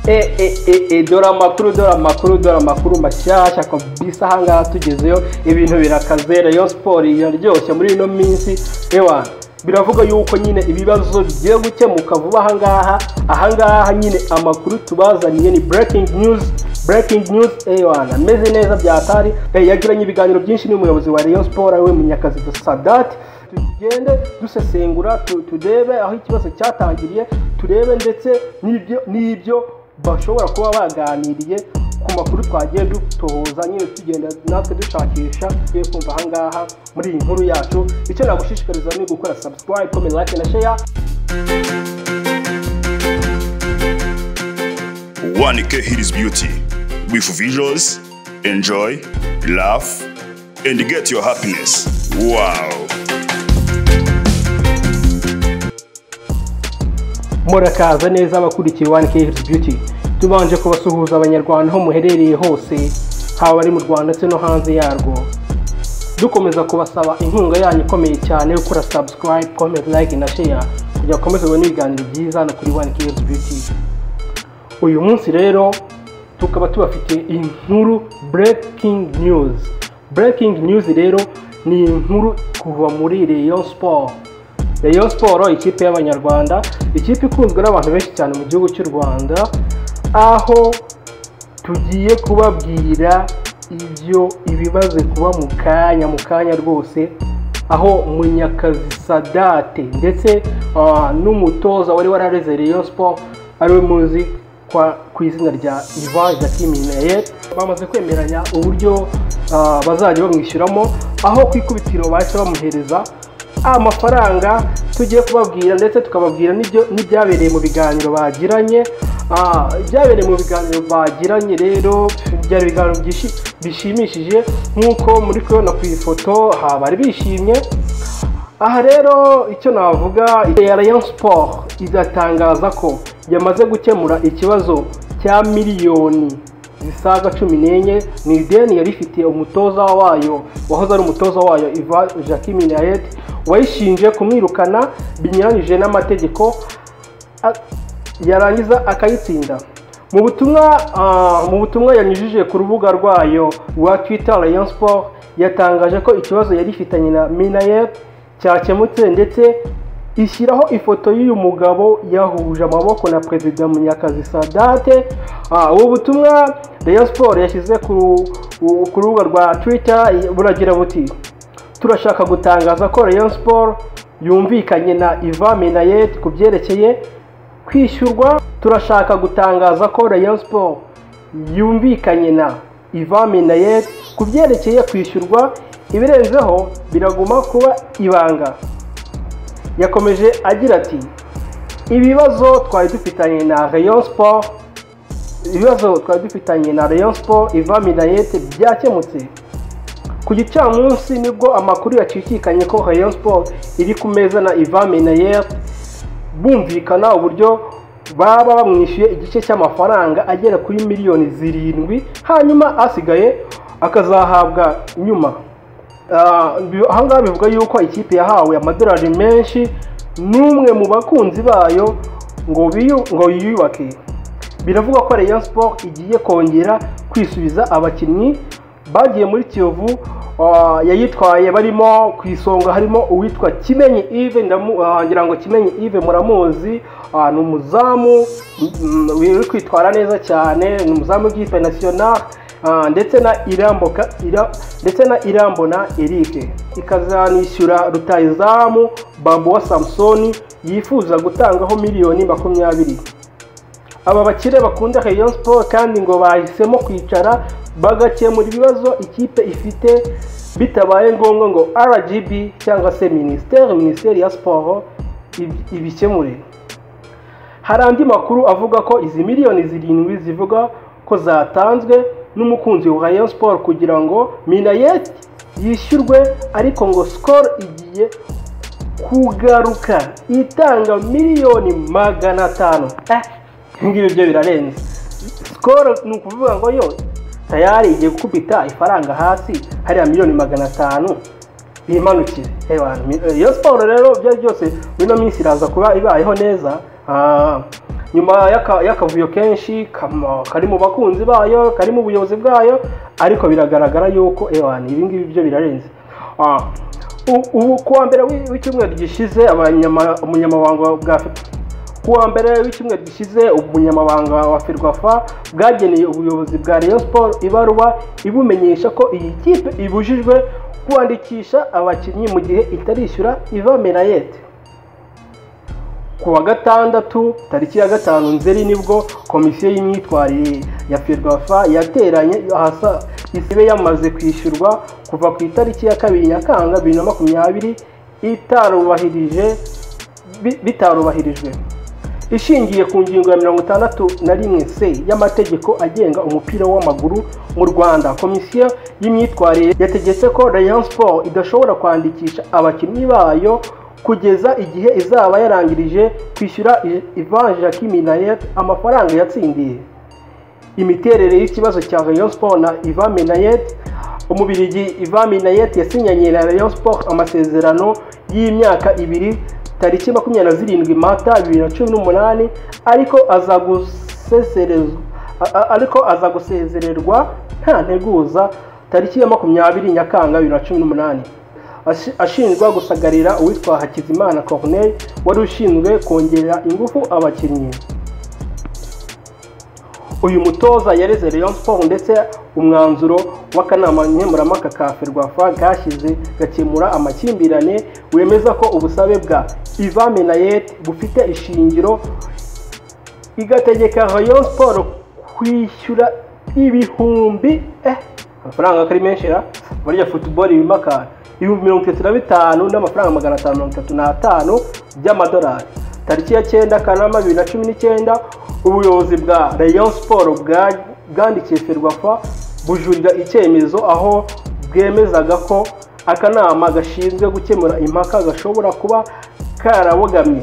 e e e e dore amakuru dore amakuru dore amakuru mashyashya kabisa ahangaha tugezeyo ibintu birakazera yo siporo iraryoshye muri ino minsi ewa biravuga yuko nyine ibibazo bigiye gukemuka vuba ahangaha ahangaha nyine amakuru tubazaniye ni breaking news breaking news ewana ameze neza byatari yagiranye ibiganiro byinshi n'umuyobozi wa Rayon Sport ariwe Munyakazi Sadat tugende dusesengura turebe aho ikibazo cyatangiriye turebe ndetse n'ibyo n'ibyo bashobora kuba baganiriye ku makuru twagiye dutoza nyine tugenda natwe dushakisha tugiye kumva ahangaha muri iyi nkuru yacu icyo nagushishikariza ni gukora subscribe comment like na share One K Hills Beauty with visuals, enjoy, laugh, and get your happiness. Wow! murakaza neza abakurikiye wani kehirizi byuti tubanje kubasuhuza abanyarwanda aho muherereye hose haba ari mu rwanda ndetse no hanze yarwo dukomeza kubasaba inkunga yanyu ikomeye cyane yo gukora subscribe comment like na share kugira ngo ukomeze ubone ibiganiro byiza hano kuri wani kehirizi byuti uyu munsi rero tukaba tubafite inkuru breaking news breaking news rero ni inkuru kuva muri Rayon Sport Rayon Sport ikipe y'abanyarwanda ikipe ikunzwe n'abantu benshi cyane mu gihugu cy'u Rwanda aho tugiye kubabwira ibyo ibibaze kuba mu kanya mu kanya rwose aho munyakazi sadate ndetse ah, n'umutoza wari warareze Rayon Sport ariwe muzi kwa ku izina rya Ivan Jacqueline Minayet bamaze kwemeranya uburyo ah, bazajya bamwishyuramo aho ku ikubitiro bahise bamuhereza amafaranga tugiye kubabwira ndetse tukababwira n'ibyo n'ibyabereye mu biganiro bagiranye Ah, ibyabereye mu biganiro bagiranye rero byari ibiganiro byishi- bishimishije nk'uko muri kubibona ku ifoto ha, bari bishimye aha rero icyo navuga ya Rayon Sport igatangaza ko yamaze gukemura ikibazo cya miliyoni zisaga cumi n'enye ni ideni yari ifitiye umutoza wayo wahoze ari umutoza wayo Iva Jacques Minayet wayishinje kumwirukana binyuranyije n'amategeko a- yarangiza akayitsinda mu butumwa ah, mu butumwa yanyujije ku rubuga rwayo rwa twitter rayon sport yatangaje ko ikibazo yari ifitanye na minayet cyakemutse ndetse ishyiraho ifoto y'uyu mugabo yahuje amaboko na perezida munyakazi sadate Ah, ubu butumwa rayon sport yashyize ku ku rubuga rwa twitter buragira buti turashaka gutangaza ko Rayon Sport yumvikanye na Iva Minayet ku byerekeye kwishyurwa turashaka gutangaza ko Rayon Sport yumvikanye na Iva Minayet ku byerekeye kwishyurwa ibirenzeho biraguma kuba ibanga yakomeje agira ati ibibazo twari dufitanye na Rayon Sport ibibazo twari dufitanye na Rayon Sport Iva Minayet byakemutse ku gicamunsi nibwo amakuru yacikikanye ko Rayon Sport iri ku meza na Ivan Menayer bumvikana uburyo baba bamwishyuye igice cy'amafaranga agera kuri miliyoni zirindwi hanyuma asigaye akazahabwa nyuma Ah, bi- ahangaha bivuga yuko ikipe yahawe amadolari menshi n'umwe mu bakunzi bayo ngo biyu- ngo yiyubake biravugwa ko Rayon Sport igiye kongera kwisubiza abakinnyi bagiye muri Kiyovu ah, yayitwaye barimo ku isonga harimo uwitwa Kimenyi Yves ndamu- ah, ngira ngo Kimenyi Yves muramuzi ah, ni umuzamu mm, uri kwitwara neza cyane ni umuzamu w'ikipe national ah, ndetse na iramboka ira, ndetse na irambona Eric ikazanishyura rutayizamu Babo wa Samsoni yifuza gutangaho miliyoni makumyabiri aba bakire bakunda Rayon Sport kandi ngo bahisemo kwicara bagakemura ibibazo ikipe ifite bitabaye ngombwa ngo RGB cyangwa se minisiteri minisiteri ya siporo ib- ibikemure hari andi makuru avuga ko izi miliyoni zirindwi zivuga ko zatanzwe n'umukunzi wa Rayon Sport kugira ngo Minayet yishyurwe ariko ngo Skol igiye kugaruka itanga miliyoni magana atanu Eh, ibingibi byo birarenze sikoro ni ukuvuga ngo yo tayari igiye gukubita ifaranga hasi hariya miliyoni magana atanu bimanukire iyo siporo rero ibyo ari byose muri ino minsi iraza kuba ibayeho neza Ah, nyuma y'aka- y'akavuyo kenshi kama- kari mu bakunzi bayo kari mu buyobozi bwayo ariko biragaragara yuko ewan ibi ngibi byo birarenze Ah, u- ubu kuwa mbere w'i- w'icyumweru gishize abanyama- umunyamabanga bwa kuwa mbere w'icyumweru gishize umunyamabanga wa ferwafa bwageneye ubuyobozi bwa rayon sport ibaruwa ibumenyesha ko iyi kipe ibujijwe kwandikisha abakinnyi mu gihe itarishyura iva menayete ku wa gatandatu tariki ya gatanu nzeri nibwo komisiyo y'imyitwarire ya ferwafa yateranye ahasa isibe yamaze kwishyurwa kuva ku itariki ya kabiri nyakanga bibiri na makumyabiri itarubahirije bi- bitarubahirijwe ishingiye ku ngingo ya mirongo itandatu na rimwe c y'amategeko agenga umupira w'amaguru mu rwanda komisiyo y'imyitwarire yategetse ko rayon sport idashobora kwandikisha abakinnyi bayo kugeza igihe izaba yarangirije kwishyura ivan jacques minayet amafaranga yatsindiye imiterere y'ikibazo cya Rayon Sport na Ivan Minayet umubirigi Ivan Minayet yasinyanye na Rayon Sport amasezerano y'imyaka ibiri tariki makumyabiri na zirindwi Mata bibiri na cumi n'umunani ariko azaguseserezwa a- a- ariko aza gusezererwa nta nteguza tariki ya makumyabiri Nyakanga bibiri na cumi n'umunani Ashi- ashinjwa gusagarira uwitwa Hakizimana Corneille wari ushinzwe kongerera ingufu abakinnyi uyu mutoza yareze Rayon Sport ndetse umwanzuro w'akanama nkemurampaka ka Ferwafa bwashyize gakemura amakimbirane wemeza ko ubusabe bwa Ivan Menayet bufite ishingiro igategeka Rayon Sport kwishyura ibihumbi eh amafaranga kari menshi ra bariya football bimakana ibihumbi mirongo itatu na bitanu n'amafaranga magana atanu mirongo itatu n'atanu by'amadolari tariki ya cyenda kanama bibiri na cumi n'icyenda ubuyobozi bwa rayon sport bwa- bwandikiye ferwafa bujurira icyemezo aho bwemezaga ko akanama gashinzwe gukemura impaka gashobora kuba karabogamye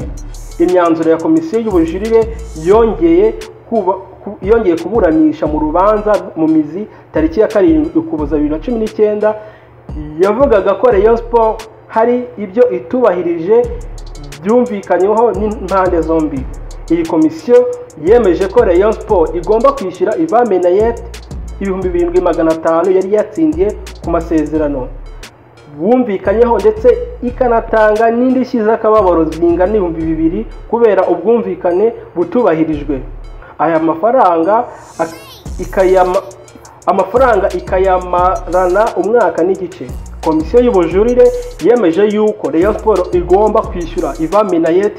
imyanzuro ya komisiyo y'ubujurire yongeye kuba- ku- yongeye kuburanisha mu rubanza mu mizi tariki ya karindwi ukuboza bibiri na cumi n'icyenda yavugaga ko rayon sport hari ibyo itubahirije byumvikanyweho n'impande zombi iyi komisiyo yemeje ko rayon sport igomba kwishyura ivan menayet ibihumbi birindwi magana atanu yari yatsindiye ku masezerano bumvikanyeho ndetse ikanatanga n'indishyi z'akababaro zingana ibihumbi bibiri kubera ubwumvikane butubahirijwe aya mafaranga ak- ikayama amafaranga ikayamarana umwaka n'igice komisiyo y'ubujurire yemeje yuko Rayon Sport igomba kwishyura Ivan Minayet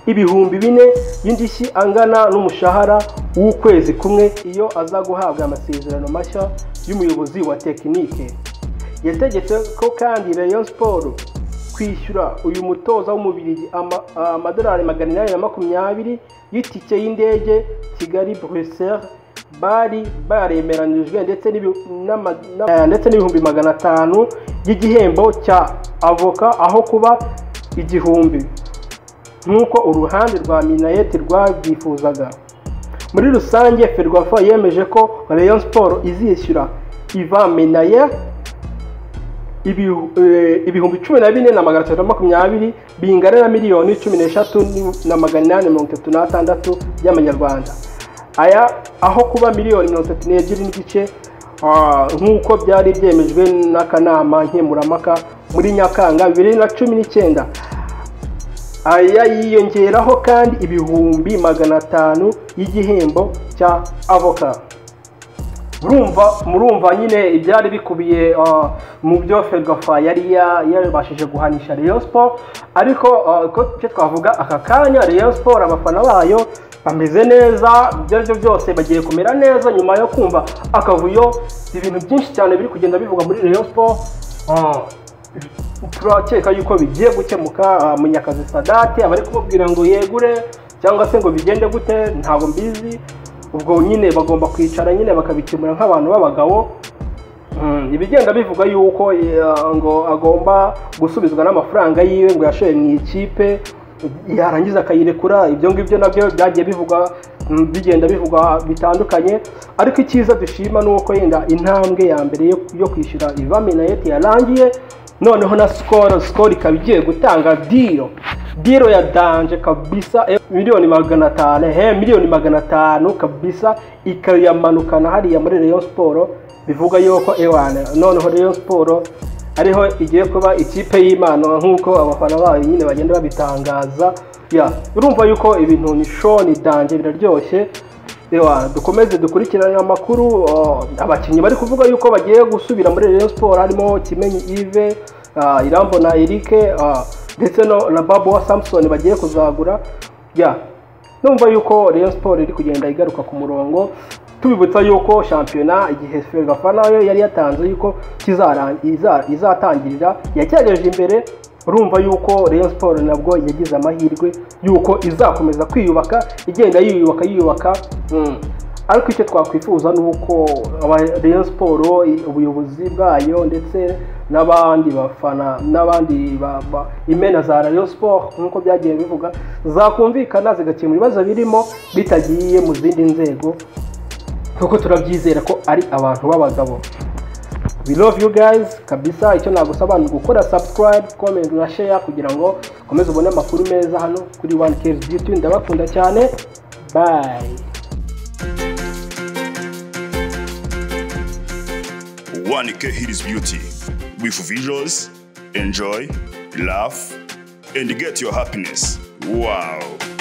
ibihumbi bine y'indishyi angana n'umushahara w'ukwezi kumwe iyo aza guhabwa amasezerano mashya y'umuyobozi wa tekinike yategetse ko kandi rayon siporo kwishyura uyu mutoza w'umubiri ama- amadolari magana inani na makumyabiri y'itike y'indege kigali bruxelles bari baremeranyijwe ndetse n'ibi- n'ama- na- ndetse n'ibihumbi magana atanu y'igihembo cya avoka aho kuba igihumbi nk'uko uruhande rwa minayeti rwabyifuzaga muri rusange ferwafa yemeje ko rayon siporo izishyura iva minayeti ibihu- eh, ibihumbi cumi na bine na magana atatu na makumyabiri bingana na miliyoni cumi n'eshatu ni- na magana inani mirongo itatu n'atandatu y'amanyarwanda aya aho kuba miliyoni mirongo itatu n'ebyiri n'igice ah, nk'uko byari byemejwe n'akanama nkemurampaka muri nyakanga bibiri na cumi n'icyenda aya yiyongeraho kandi ibihumbi magana atanu y'igihembo cya avoka murumva murumva nyine ibyari bikubiye uh, mu byo ferwafa yari ya- yabashije guhanisha rayon sport ariko uh, ko icyo twavuga aka kanya rayon sport abafana bayo bameze neza ibyo aribyo byose bagiye kumera neza nyuma yo kumva akavuyo ibintu byinshi cyane biri kugenda bivugwa muri rayon sport Uh, turakeka yuko bigiye gukemuka ah, munyakazi sadate abari kumubwira ngo yegure cyangwa se ngo bigende gute ntabwo mbizi ubwo nyine bagomba kwicara nyine bakabikemura nk'abantu b'abagabo Mm, ibigenda bivuga yuko eh, ngo agomba gusubizwa n'amafaranga yiwe ngo yashoye mu ikipe yarangiza akayirekura ibyo ngibyo nabyo byagiye bivuga mm, bigenda bivugwa bitandukanye ariko icyiza dushima ni uko yenda intambwe ya mbere yo- yo kwishyura iva minayeti yarangiye noneho na sikoro sikoro ikaba igiye gutanga diyo diro ya danje kabisa eh, miliyoni magana atanu he miliyoni magana atanu kabisa ikayamanukana hariya muri Rayon Sport bivuga yuko ewana noneho Rayon Sport ariho igiye kuba ikipe y'imana nk'uko abafana bayo nyine bagenda babitangaza ya urumva yuko ibintu ni shoni danje biraryoshye Ewa, dukomeze dukurikirane amakuru oh, abakinnyi bari kuvuga yuko bagiye gusubira muri Rayon Sport harimo Kimenyi Yves ah, Irambo na Eric ah, ndetse no na Babu wa Samson bagiye kuzagura ya numva yuko Rayon Sport iri kugenda igaruka ku murongo tubibutsa yuko shampiyona igihe Ferwafa nayo yari yatanze yuko kizaran- iza- izatangirira yacyagejeje imbere urumva yuko Rayon Sport nabwo yagize amahirwe yuko izakomeza kwiyubaka igenda yiyubaka yiyubaka mm. ariko icyo twakwifuza ni uko aba- Rayon Sport i- ubuyobozi bwayo ndetse n'abandi bafana n'abandi ba- ba- imena za Rayon Sport nk'uko byagiye bivuga zakumvikana zigakemura ibibazo birimo bitagiye mu zindi nzego kuko turabyizera ko ari abantu b'abagabo we love you guys kabisa icyo nagusaba ni ugukora subscribe comment na share kugira ngo ukomeze ubone amakuru meza hano kuri one kez beauty ndabakunda cyane bye One K Hills Beauty. With visuals, enjoy, laugh, and get your happiness. Wow.